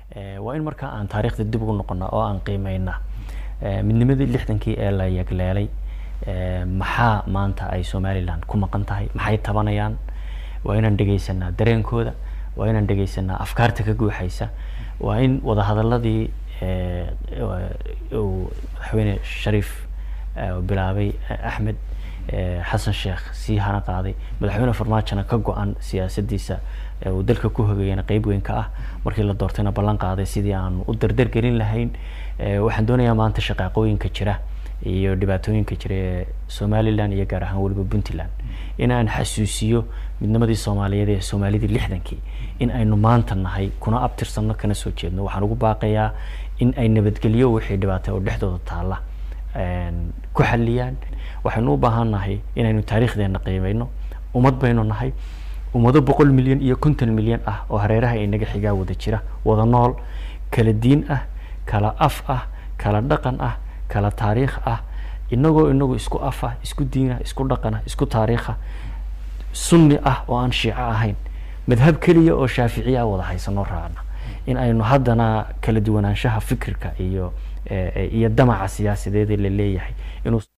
waa in markaa aan taariikhda dib ugu noqona oo aan qiimeyna midnimadii lixdankii ee la yagleelay maxaa maanta ay somalilan ku maqan tahay maxay tabanayaan waa inaan dhegeysanaa dareenkooda waa inaan dhegeysanaa afkaarta ka guuxaysa waa in wadahadaladii uu madaxweyne shariif bilaabay axmed xasan sheekh sii hana qaaday madaxweyne farmaajona ka go-an siyaasadiisa uu dalka ku hogeyana qeyb weyn ka ah markii la doortayna ballan qaaday sidii aanu u dardargelin lahayn waxaan doonayaa maanta shaqaaqooyinka jira iyo dhibaatooyinka jira ee somalilan iyo gaar ahaan weliba puntland in aan xasuusiyo midnimadii soomaaliyeed ee soomaalidii lixdankii in aynu maanta nahay kuna abtirsanno kana soo jeedno waxaan ugu baaqayaa in ay nabadgelyo wixii dhibaatay oo dhexdooda taalla ku xaliyaan waxaynu u baahan nahay inaynu taariikhdeena qiimeyno ummad baynu nahay ummado boqol milyan iyo konton milyan ah oo hareeraha inaga xigaa wada jira wada nool kala diin ah kala af ah kala dhaqan ah kala taariikh ah inagoo inagu isku af ah isku diinah isku dhaqan ah isku taariikha sunni ah oo aan shiico ahayn madhab keliya oo shaaficiya ah wada haysanoo raacna in aynu haddana kala duwanaanshaha fikirka iyo iyo damaca siyaasadeed ee la leeyahay inuu